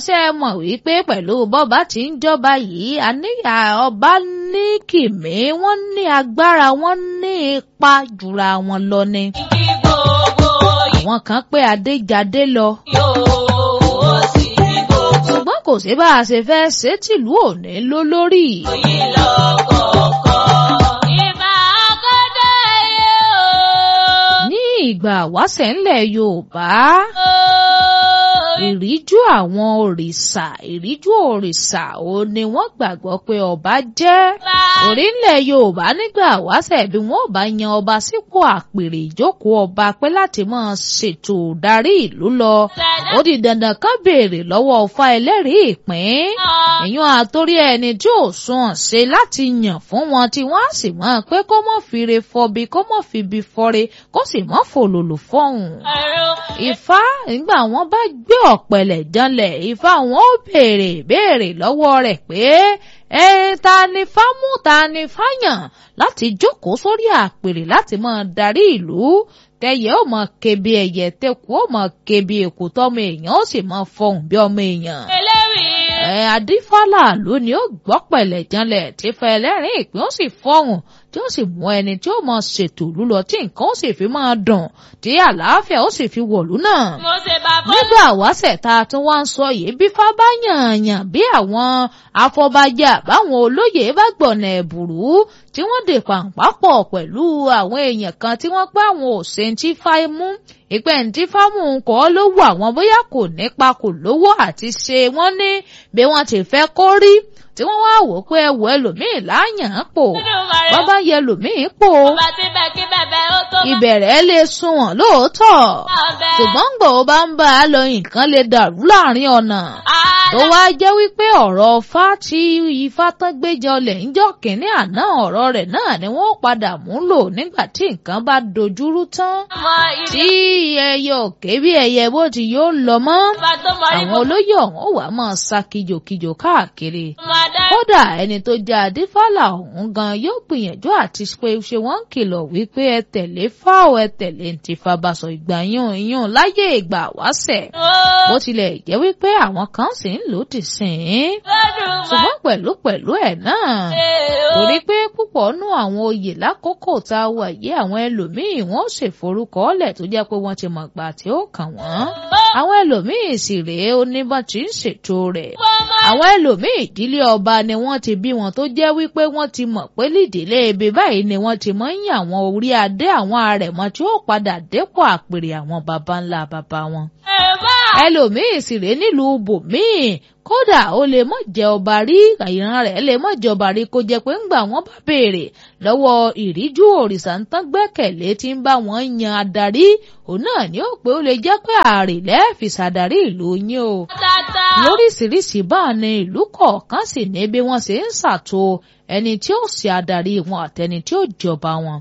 ṣe é mọ̀ wípé pẹ̀lú bọ́ba tí ń jọba yìí àníyà ọba ní kìmí wọ́n ní agbára wọ́n ní ipa jùra wọn lọ ni. kí gbogbo àwọn kan pé adéjadé lọ yóò sì ní gbogbo ṣùgbọ́n kò sí bá a ṣe fẹ́ ṣe tìlú òní ló lórí. yìí lọ́kọ̀ọ̀kan. ìbá akọ́dá yé o. ní ìgbà wáṣẹ̀ ńlẹ̀ yorùbá ìríjú àwọn òrìṣà ìríjú òrìṣà ò ní wọ́n gbàgbọ́ pé ọba jẹ́ orílẹ̀ yorùbá nígbà wáṣẹ̀ bí wọ́n bá yan ọba sípò àpèrè ìjókòó ọba pé láti máa ṣètò darí ìlú lọ ó di dandan kan béèrè lọ́wọ́ ọfà ẹlẹ́rìí ìpín èèyàn àtórí ẹni tí ò sùn ṣe láti yàn fún wọn tí wọ́n á sì mọ̀ pé kó mọ̀ fire fọbi kó mọ̀ fibi fọre kó sì mọ̀ fòlòlò fọ́hùn ifá nígbà wọn bá gbé ọ̀pẹ̀lẹ̀ janlẹ̀ ifá wọn ó béèrè béèrè lọ́wọ́ rẹ̀ pé ẹ ta ni fámú ta ni fáyàn láti jókòó sórí àpèrè láti máa darí ìlú tẹyẹ ó mọ kebi ẹyẹ tẹkù ó mọ kebi èkó tọmọ èèyàn ó sì mọ fọhùn bí ọmọ èèyàn eléwìí ẹ adífálà ló ni ó gbọ́ pẹ̀lẹ́ janlẹ̀ tí fẹ́ ẹlẹ́rìn ìpín ó sì fọ́hùn tí ó sì mú ẹni tí ó mọ ṣètò lúlọ tí nǹkan ó sì fi máa dùn tí àlàáfíà ó sì fi wọ̀lú náà mo ṣe bá bọ́ nígbà wáṣẹ̀ tá a tún wá ń sọ yìí bí fá bá yànyàn bí àwọn afọbajẹ àbáwọn olóyè bá gbọ̀nà ẹ̀bùrú tí wọ́n dè pàǹpá pọ̀ pẹ̀lú àwọn èèyàn kan tí wọ́n pẹ́ àwọn òṣèǹtì fáimú ìpẹ́ ǹtí fámù kọ́ ló wù àwọn bóyá kò nípa kò lówó àti ṣe wọ́n ní bí wọ́n ti fẹ́ kó rí tí wọ́n wá wò pé ẹwọ ẹlòmíì láàyàn án pò wọ́n bá yẹ ẹlòmíì pò bá ti bẹ̀ kí bẹ̀bẹ̀ ó tó bá ìbẹ̀rẹ̀ lè sunwọ̀n lóòótọ́ bẹ̀. ṣùgbọ́n gbò ó bá ń bá a lọ nǹkan lè dàrú láàrin ọ̀nà tó wá jẹ́ wípé ọ̀rọ̀ Ifá tí Ifá tán gbé jọlẹ̀ ń jọ kínní àná ọ̀rọ̀ rẹ̀ náà ni wọ́n padà mú lò nígbà tí nǹkan bá dojúrú tán mọ ìdí tí ẹyẹ òkè bí ẹyẹ bó ti yóò lọ mọ́ bá tó mọ àwọn ìbò olóyè ọ̀hún ó wàá máa sá kijòkijò káàkiri máa dá kódà ẹni tó jẹ́ adífálà ọ̀hún gan yóò gbìyànjú àti pé ṣé wọ́n ń kìlọ̀ wípé ẹ tẹ̀lé fáwọ̀ ẹ tẹ̀lé ntì fàbàṣọ ìgbà yún yún láyé ìgbà wáṣẹ̀ bó tilẹ̀ jẹ́ wípé àwọn kan sì ń lòdì sí i ṣùgbọ́n pẹ̀lú pẹ̀lú ẹ̀ náà torí pé púpọ̀ nú àwọn oyè lákòókò tá a wà yé àwọn ẹlòmíì wọ́n ó ṣèforúkọ ọ̀lẹ̀ tó jẹ́ pé wọ́n ti mọ̀ gbà tí ó kàn wọ́n àwọn ẹlòmíì sì rèé oníbọn tí ń ṣètò rẹ̀ àwọn ẹlòmíì ìdílé ọba ni wọ́n ti bí wọn tó jẹ́ wípé wọ́n ti mọ̀ pé lídìílé ibi báyìí ni wọ́n ti mọ̀ ń yàn àwọn orí adé àwọn àrẹ̀mọ tí ó padà dépò àpèrè àwọn baba ńlá baba wọn ẹlòmíì sì rèé nílùú bòmíì kódà ó lè mọ̀ jẹ́ ọba rí ìran rẹ̀ lè mọ̀ jẹ́ ọba rí kó jẹ́ pé ńgbà wọ́n bá béèrè lọ́wọ́ ìríjú òrìṣà ń tán gbẹ́kẹ̀lé tí ń bá wọn yan adarí òun náà ni ó pé ó lè jẹ́ pé ààrẹ lẹ́ẹ̀fì ṣàdarí ìlú yín o lóríṣiríṣi báà ni ìlú kọ̀ọ̀kan sì ní bí wọ́n ṣe ń ṣàtò ẹni tí ó ṣe adarí wọn àtẹni tí ó jọba wọn.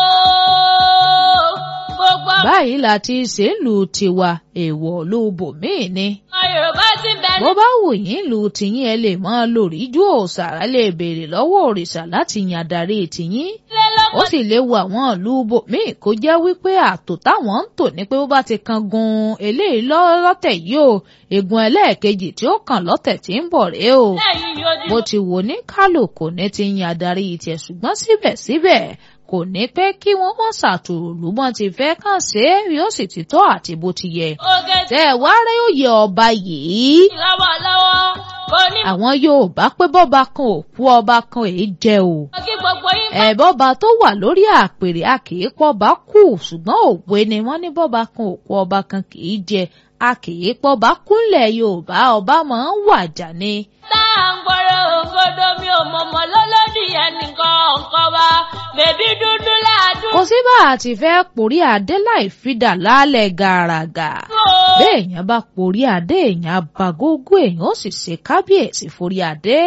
gbogbo báyìí la ti ṣe ń lu tiwa èèwọ̀ ló bòmíì ni ọmọ Yorùbá ti bẹ̀ bó bá wù yín lu tìyín ẹ lè máa lórí ju òòṣàrà lè béèrè lọ́wọ́ òrìṣà láti yan adarí tìyín nílé lọ́kọ̀ ó sì léwu àwọn ìlú bòmíì kó jẹ́ wípé àtò táwọn ń tò ní pé bó bá ti kan gun eléyìí lọ́- lọ́tẹ̀ yìí o ègún ẹlẹ́ẹ̀kejì tí ó kàn lọ́tẹ̀ tí ń bọ̀ rèé o lẹ́yìn yóò di bó ti wò ní kálukú ní ti yan adarí tiẹ̀ ṣùgbọ́n síbẹ̀síbẹ̀ kò ní pẹ́ kí wọ́n mọ̀ ṣàtòrò bọ́n ti fẹ́ kàn ṣe é yóò sì ti tọ́ àti bó ti yẹ oge tí tẹ́ ẹ wá rẹ́ òye ọba yìí lọ́wọ́lọ́wọ́ kò ní àwọn Yorùbá pé bọ́ba kan ò kú ọba kan èé jẹ o mọ̀ kí gbogbo yín bá ẹ̀bọ́ba tó wà lórí àpèrè a kì í pọ́ba kú ṣùgbọ́n òwe ni wọ́n ní bọ́ba kan ò kú ọba kan kì í jẹ a kì í pọ́ba kúnlẹ̀ Yorùbá ọba máa ń wàjà ni. tá à ń gbọ́rọ̀ òǹgodo mi ò mọ̀mọ́ lọ́lọ́dì ẹnìkan ọ̀kan wa bèbí dúdú láàdú. kò sí bá a ti fẹ́ porí adé láì fìdà lálẹ́ gàràgà béèyàn bá porí adé èèyàn abagógó èèyàn ó sì ṣe kábíyèsí forí adé.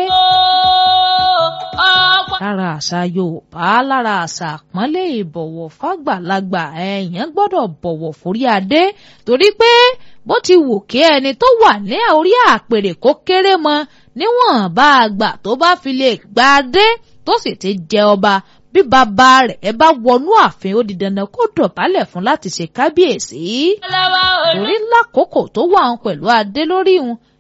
ọ̀pọ̀ lára àṣà Yorùbá lára àṣà àpọ́nlé ìbọ̀wọ̀ fàgbàlagbà èèyàn gbọ́dọ̀ bọ̀wọ̀ forí adé torí pé bó ti wù kí ẹni tó wà ní orí àpèrè kó kéré mọ níwọ̀n bá a gbà tó bá fi lè gba adé tó sì ti jẹ ọba bí bàbá rẹ̀ bá wọnú ààfin ó di dandan kó dọ̀bálẹ̀ fún láti ṣe kábíyèsí lọ́wọ́ orí torí lákòókò tó wà ń pẹ̀lú adé lórí wọn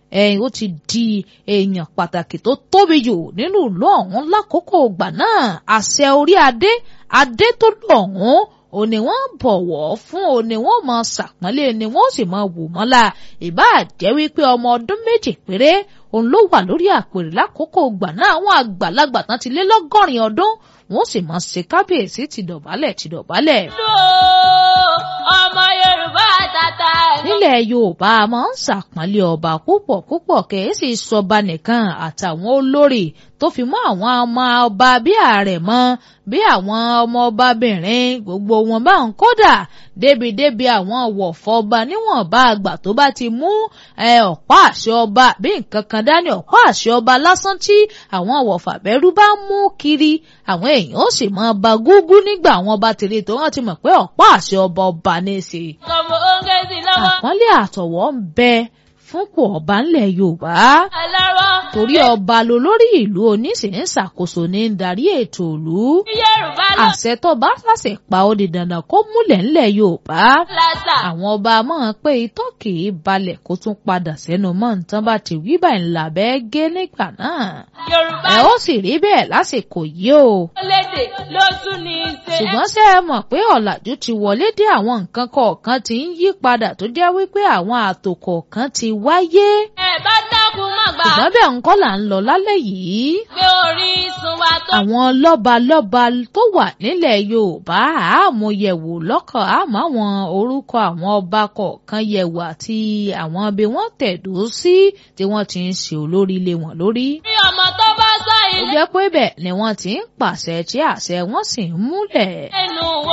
ẹ̀yìn ó ti di èèyàn pàtàkì tó tóbi jù nínú ìlú ọ̀hún lákòókò ìgbà náà àṣẹ orí adé adé tó lù ọ̀hún ò ní wọ́n bọ̀wọ̀ fún ò ní wọ́n mọ ṣàpọ́nlé ni wọ́n sì mọ wò mọ́lá ìbáà jẹ́ wípé ọmọ ọdún méjì péré òun ló wà lórí àpèrè lákòókò ìgbà náà àwọn àgbàlagbà tán ti lé lọ́gọ́rin ọdún wọ́n sì mọ ṣe kábíyèsí ti dọ̀bálẹ̀ ti dọ̀bálẹ̀. ọmọ yorùbá tata ẹ̀. nílẹ̀ yorùbá a máa ń ṣàpọ́nlé ọba púpọ̀ púpọ̀ kèésì sọba nìkan àtàwọn olórí tó fi mọ́ àwọn ọmọ ọba bí àrẹ̀mọ bí àwọn ọmọ ọbabìnrin gbogbo wọn bá ń kódà débìdébì àwọn wọ̀fọ̀ ọba níwọ̀nba àgbà tó bá ti mú ọ̀pá àṣẹ ọba bí nǹkan kan dání ọ̀pá àṣẹ ọba lásán tí àwọn wọ̀fà bẹ́rú bá mú kiri àwọn èèyàn ó sì mọ ọba gúgú nígbà àwọn ọba tèrè tó wọ́n ti mọ̀ pé ọ̀pá àṣẹ ọba ọba ní í ṣe. kọ̀mọ̀ oúnjẹ sí lọ́wọ́. àpọ́nlé àtọ̀wọ́ ń bẹ fúnpọ̀ ọba ńlẹ̀ yorùbá ẹlẹ́rọ. torí ọba lolórí ìlú oníṣìí ṣàkóso ní ń darí ètò ìlú yorùbá lọ. àṣẹ tó bá fàṣẹ pa ó di dandan kó múlẹ̀ ńlẹ̀ yorùbá lásà. àwọn ọba máa pé itọ́ kì í balẹ̀ kó tún padà sẹ́nu mọ́ nǹkan bá ti wí báyìí ńlá bẹ́ẹ̀ gé nígbà náà yorùbá ẹ ó sì rí bẹ́ẹ̀ lásìkò yìí o lédè ló tún ní í ṣe. ṣùgbọ́n ṣé ẹ mọ̀ pé ọ̀làjú ti wọlé dé àwọn nǹkan kọ̀ọ̀kan ti ń yí padà tó jẹ́ wípé àwọn ààtò kọ̀ọ̀kan ti wáyé ẹ bá dákun má gbà. ṣùgbọ́n bẹ́ẹ̀ ńkọ́ là ń lọ lálẹ́ yìí pé orísun wa tó. àwọn lọ́balọ́ba tó wà nílẹ̀ yorùbá àmúyẹ̀wò lọ́kàn àmọ́ àwọn orúkọ àwọn ọba kọ̀ọ̀kan yẹ̀wò àti àwọn ibi wọ́n tẹ̀dó sí tí wọ́n ti ń ṣe olórí ilé wọn lórí. bí ọmọ tó bá sọ ó ilé jẹ́ pé bẹ́ẹ̀ ni wọ́n ti ń pàṣẹ tí àṣẹ wọn sì ń múlẹ̀. ẹnu